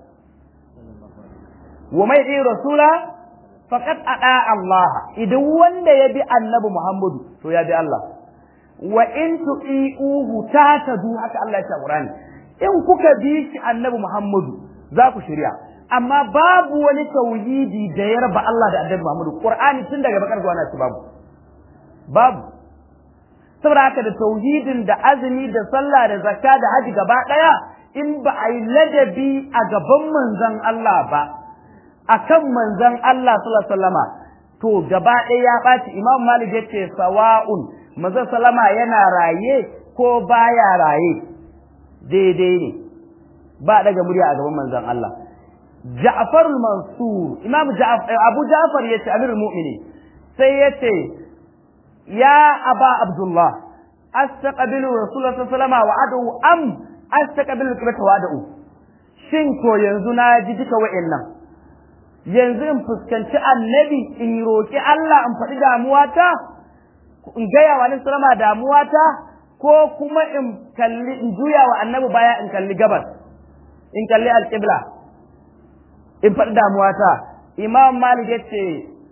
wa mai yi rasula faqad ada Allah idan wanda ya bi annabi Muhammadu to ya bi Allah wa in tu'iuhu tatadu haka Allah ya ce Qur'ani in kuka bi shi annabi Muhammadu za ku shirya amma babu wani tauhidi da ya raba Allah da Annabi Muhammadu Qur'ani tun daga bakar zuwa nasu babu babu saboda haka da tauhidin da azumi da sallah da zakka da haji gaba daya in ba a yi ladabi a gaban manzon Allah ba akan manzon Allah sallallahu alaihi wasallama to gaba ɗaya ya ɓaci Imam Malik yace sawa'un manzon sallama yana raye ko baya raye daidai ne ba daga murya a gaban manzon Allah Ja'far al-Mansur Imam Ja'far Abu Ja'far yace Amirul Mu'minin sai yace ya Aba Abdullah astaqbilu Rasulullah sallallahu alaihi wasallam wa adu am astaqbilu kibrata wa adu shin ko yanzu na ji duka wa'annan yanzu in fuskanci annabi in roki Allah in faɗi damuwata in gaya wa annabi sallama damuwata ko kuma in kalli in juya wa annabi baya in kalli gabas in kalli alƙibla in faɗi damuwata imam malik ya ce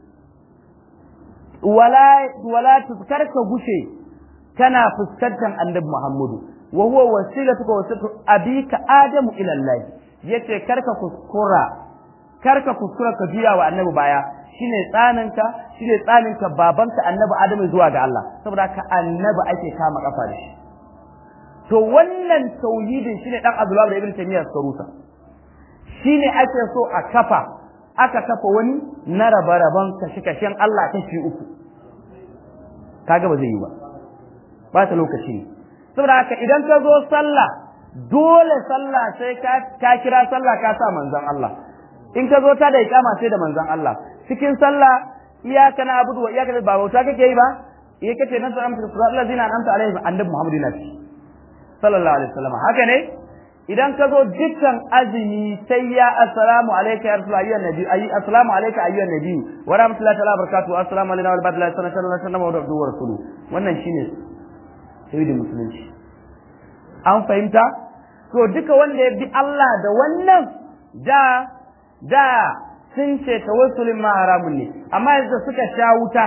wala wala tuskar ka gushe kana fuskantar annabi muhammadu wa huwa wasilatuka wasilatu abika adamu ila allah yace karka kuskura karka kuskura ka juya wa annabi baya shine tsaninka shine tsaninka babanka annabi adamu zuwa ga Allah saboda ka annabi ake kama kafa da shi to wannan tauhidin shine dan Abdullah da Ibn Taymiyyah suka rusa shine ake so a kafa aka kafa wani na raba-raban kashe-kashen Allah kashi uku kaga ba zai yi ba ba ta lokaci ne saboda haka idan ka zo sallah dole sallah sai ka kira sallah ka sa manzon Allah in ka zo ta da ikama sai da manzon Allah cikin sallah iyaka na abudu wa iyaka ba bauta kake yi ba iya kace nan sallallahu alaihi wasallam allazina an'amta alaihim annabi Muhammadu nabi sallallahu alaihi wasallam haka ne idan ka zo dukkan azumi sai ya assalamu alayka ya rasul ayyuhan nabi ayi assalamu alayka ayyuhan nabi wa rahmatullahi ta'ala barakatuhu assalamu alayna wa barakatuhu sallallahu alaihi wasallam wa abduhu wa rasuluhu wannan shine sayyidin musulunci an fahimta to duka wanda ya bi Allah da wannan da da sun ce tawassulin ma haramun ne amma yanzu suka sha wuta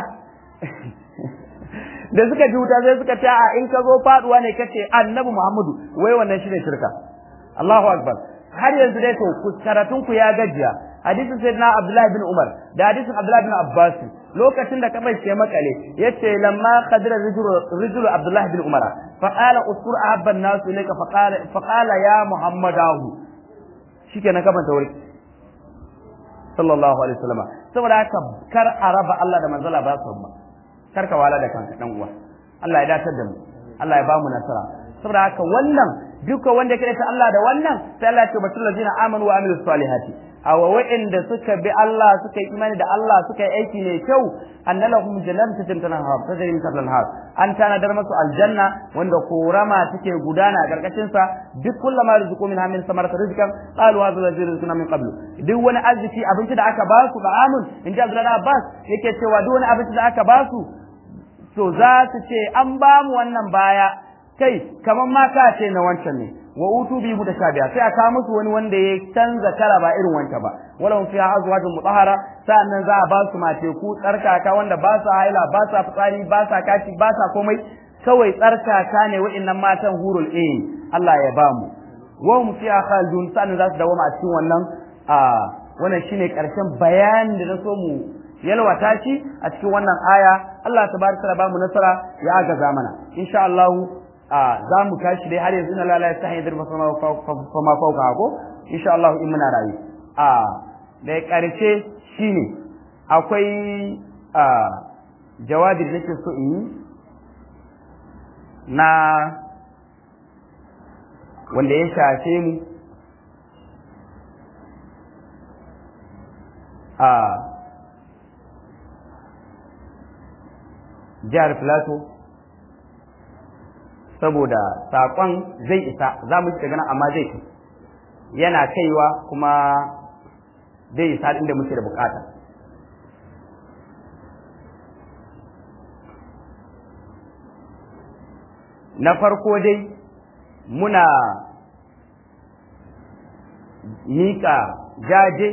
da suka ji wuta sai suka ce a in ka zo faduwa ne kace annabi Muhammadu wai wannan shine shirka Allahu akbar har yanzu dai to karatun ku ya gajiya hadisin sayyidina Abdullah bin Umar da hadisin Abdullah bin Abbas lokacin da kabai ce makale yace lamma qadira rijulu Abdullah bin Umar fa qala uskur ahabba an-nas ilayka fa qala fa qala ya Muhammadahu shikenan kaban ta wuri sallallahu alaihi wasallam saboda haka kar a raba Allah da manzala ba su ba karka wala da kanka dan uwa Allah ya datar da mu Allah ya bamu nasara saboda haka wannan duka wanda ya ta Allah da wannan sai Allah ya ce batul ladina amanu wa amilus salihati aw wa'inda suka bi Allah suka yi imani da Allah suka yi aiki mai kyau annalahum jannatin tanhar tajri min tahtiha al an tanadar masu aljanna wanda korama take gudana a karkashin sa duk kullama rizqu min hamin samarat rizqan qalu hadha alladhi rizquna min qablu duk wani arziki abinci da aka basu ba amun in ji Abdullahi Abbas yake cewa duk wani abinci da aka basu to za su ce an ba mu wannan baya kai kamar ma ka ce na wancan ne wa utu bi mutashabiha sai aka musu wani wanda ya canza kala ba irin wanka ba wala hum fiha azwajun mutahhara sa'annan za a ba su mace ku tsarkaka wanda ba sa haila ba sa fitsari ba sa kashi ba sa komai kawai tsarkaka ne wa'annan matan hurul ain Allah ya ba mu wa hum fiha khalidun sa'annan za su dawo a cikin wannan a wannan shine karshen bayanin da na so mu yalwata shi a cikin wannan aya Allah tabaraka ba mu nasara ya agaza mana insha Allah za mu tashi dai har yanzu na lalaya ta hanyar ma fama fauka ko insha Allah in muna rayu a da karshe shine akwai a jawabi da nake so in yi na wanda ya shafe mu a jihar Plateau saboda saƙon zai isa za mu shiga nan amma zai kai yana kaiwa kuma zai isa inda muke da bukata na farko dai muna miƙa jaje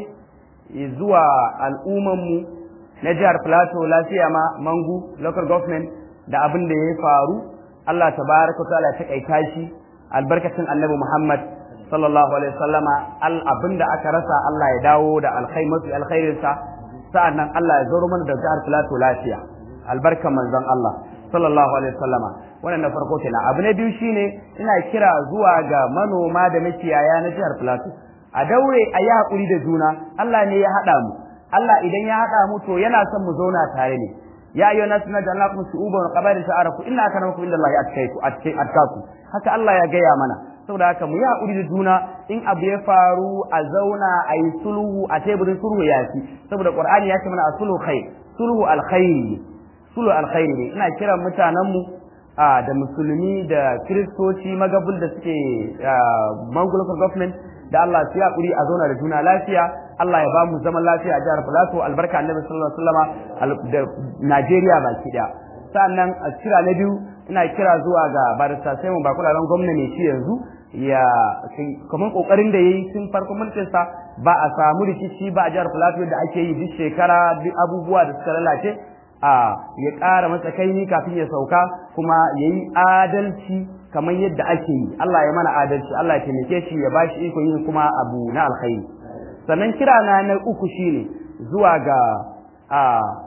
zuwa al'ummanmu na jihar Plateau lafiya ma mangu local government da abin da ya faru Allah tabaraka wa ta'ala ta kaita shi albarkacin annabi Muhammad sallallahu alaihi wasallama al abinda aka rasa Allah ya dawo da alkhaimatu alkhairin sa sa'annan Allah ya zaro mana da jihar Plateau lafiya albarkan manzon Allah sallallahu alaihi wasallama wannan na farko kenan abu na biyu shine ina kira zuwa ga manoma da makiyaya na jihar Plateau a daure a yi hakuri da juna Allah ne ya haɗa mu Allah idan ya haɗa mu to yana son mu zauna tare ne ya ayyuha nas naj'alnakum shu'uban wa qaba'ila ta'arafu inna akramakum indallahi atqakum atqakum haka Allah ya gaya mana saboda haka mu yi haƙuri da juna in abu ya faru a zauna a yi sulhu a teburin sulhu ya fi saboda qur'ani ya ce mana a sulhu khair sulhu alkhairi sulhu alkhairi ne ina kiran mutanenmu da musulmi da kiristoci magabul da suke mangulukar government da Allah su haƙuri a zauna da juna lafiya Allah ya ba mu zaman lafiya a jihar Plateau albarka annabi sallallahu alaihi wasallama da Najeriya baki daya sannan a kira na biyu ina kira zuwa ga barista sai mun ba kularan gwamna ne shi yanzu ya kamar kokarin da yayi tun farkon mulkin sa ba a samu rikici ba a jihar Plateau da ake yi duk shekara duk abubuwa da suka lalace a ya ƙara masa kaini kafin ya sauka kuma yayi adalci kamar yadda ake yi Allah ya mana adalci Allah ya taimake shi ya bashi iko yin kuma abu na alkhairi sannan kira na na uku shine zuwa ga a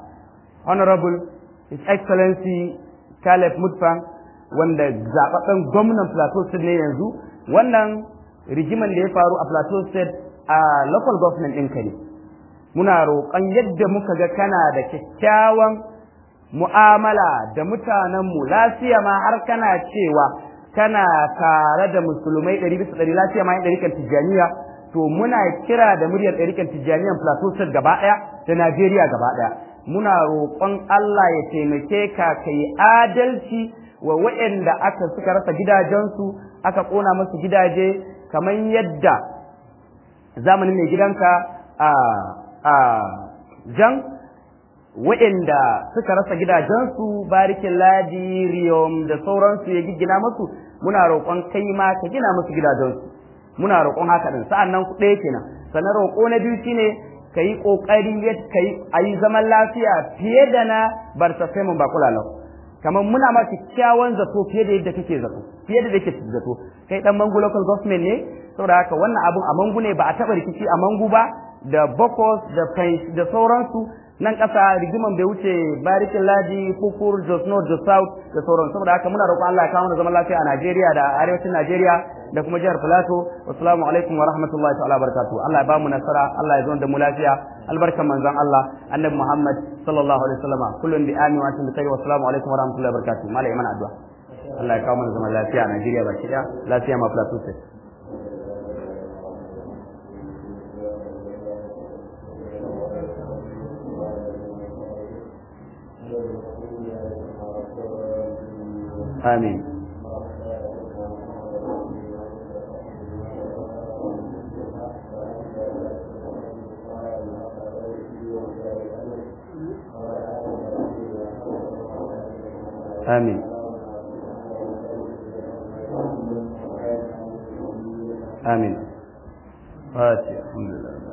honorable his excellency Caleb Mutfang wanda zababben gwamnan Plateau State ne yanzu wannan rigiman da ya faru a Plateau State a local government ɗinka ne muna roƙon yadda muka ga kana da kyakkyawan mu'amala da mutanenmu lafiya ma har kana cewa kana tare da musulmai ɗari bisa ɗari lafiya ma yin ɗarikan tijjaniya to muna kira da muryar ɗarikan tijjaniyan Plateau State gaba ɗaya da Najeriya gaba ɗaya muna roƙon Allah ya taimake ka ka yi adalci wa waɗanda aka suka rasa gidajensu aka ƙona musu gidaje kamar yadda zamanin mai gidanka a a jan waɗanda suka rasa gidajensu barikin ladi riyom da sauransu ya giggina musu muna roƙon kai ma ka gina musu gidajensu muna roƙon haka din sa'annan ku ɗaya kenan sannan roƙo na biyu shine ka yi ƙoƙari ka yi a yi zaman lafiya fiye da na barsa mun ba kula lau kamar muna ma kyakkyawan zato fiye da yadda kake zato fiye da kake zato kai dan mangu local government ne saboda haka wannan abun a mangu ne ba a taɓa rikici a mangu ba da bokos da french da sauransu nan ƙasa rigiman bai wuce barikin ladi kukur jos north jos south da sauran saboda haka muna roƙon Allah ya kawo mana zaman lafiya a Najeriya da arewacin Najeriya da kuma jihar Plateau assalamu alaikum wa rahmatullahi ta'ala barakatuh Allah ya ba mu nasara Allah ya zo da mu lafiya albarkan manzon Allah annabi Muhammad sallallahu alaihi wasallam kullun bi amin wa antum bi khair wa assalamu alaikum wa rahmatullahi wa barakatuh malai mana addu'a Allah ya kawo mana zaman lafiya a Najeriya baki daya lafiya ma Plateau state آمين آمين آمين فاتح الحمد لله